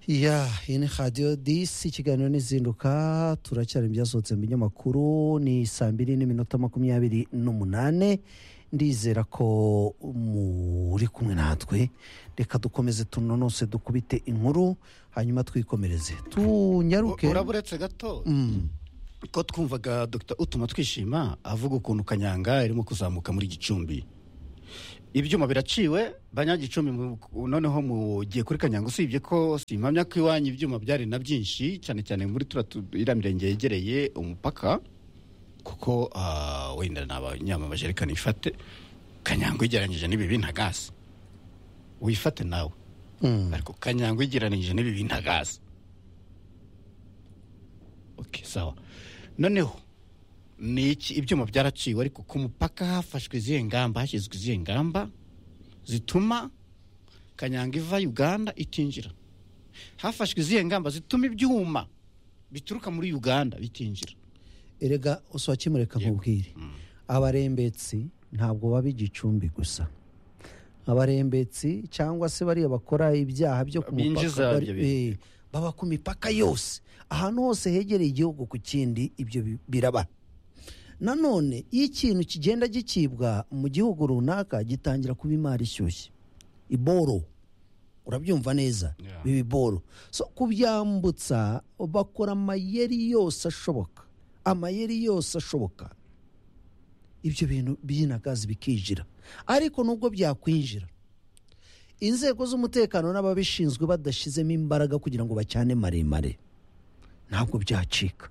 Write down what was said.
iya iyi ni radiyo disi ikiganiro n'izinduka turacyari ibyasohotse mu binyamakuru ni saa mbiri n'iminota makumyabiri n'umunane ndizera ko muri kumwe natwe reka dukomeze tunonose dukubite inkuru hanyuma twikomereze tunyaruke uraba uretse gato ko twumvaga dr utuma twishima avuga ukuntu kanyanga irimo kuzamuka muri gicumbi ibyuma biraciwe banyagicumbi noneho mugiye kuri kanyanga usibye ko simpamya ko iwanyu ibyuma byari na byinshi cyane cyane muri iriya mirenge yegereye umupaka kuko ah, wenda ni abanyama bajerekani ifate kanyanga uyigereranyije n'ibibi nta gaze uyifate nawe ariko kanyanga uyigereranyije n'ibibi nta gaze okay, sawa noneho ni iki ibyuma byaraciwe ariko ku mupaka hafashwe izihe ngamba hashyizwe izihe ngamba zituma kanyanga iva uganda itinjira hafashwe izihe ngamba zituma ibyuma bituruka muri uganda bitinjira erega uswakimureka nkubwire abarembetsi ntabwo baba igicumbi gusa abarembetsi cyangwa se bariya bakora ibyaha byo ku Binjiza mupaka ibyo bari- eh, baba ku mipaka yose ahantu hose hegereye igihugu ku kindi ibyo bi- biraba nanone iyo ikintu kigenda gicibwa mu gihugu runaka gitangira kuba imari ishyushye iboro urabyumva neza Yeah. biba iboro so kubyambutsa bakora amayeri yose ashoboka amayeri yose ashoboka ibyo bintu by'inagazi bikinjira ariko nubwo byakwinjira inzego z'umutekano n'ababishinzwe badashyizemo imbaraga kugira ngo bacyane maremare ntabwo byacika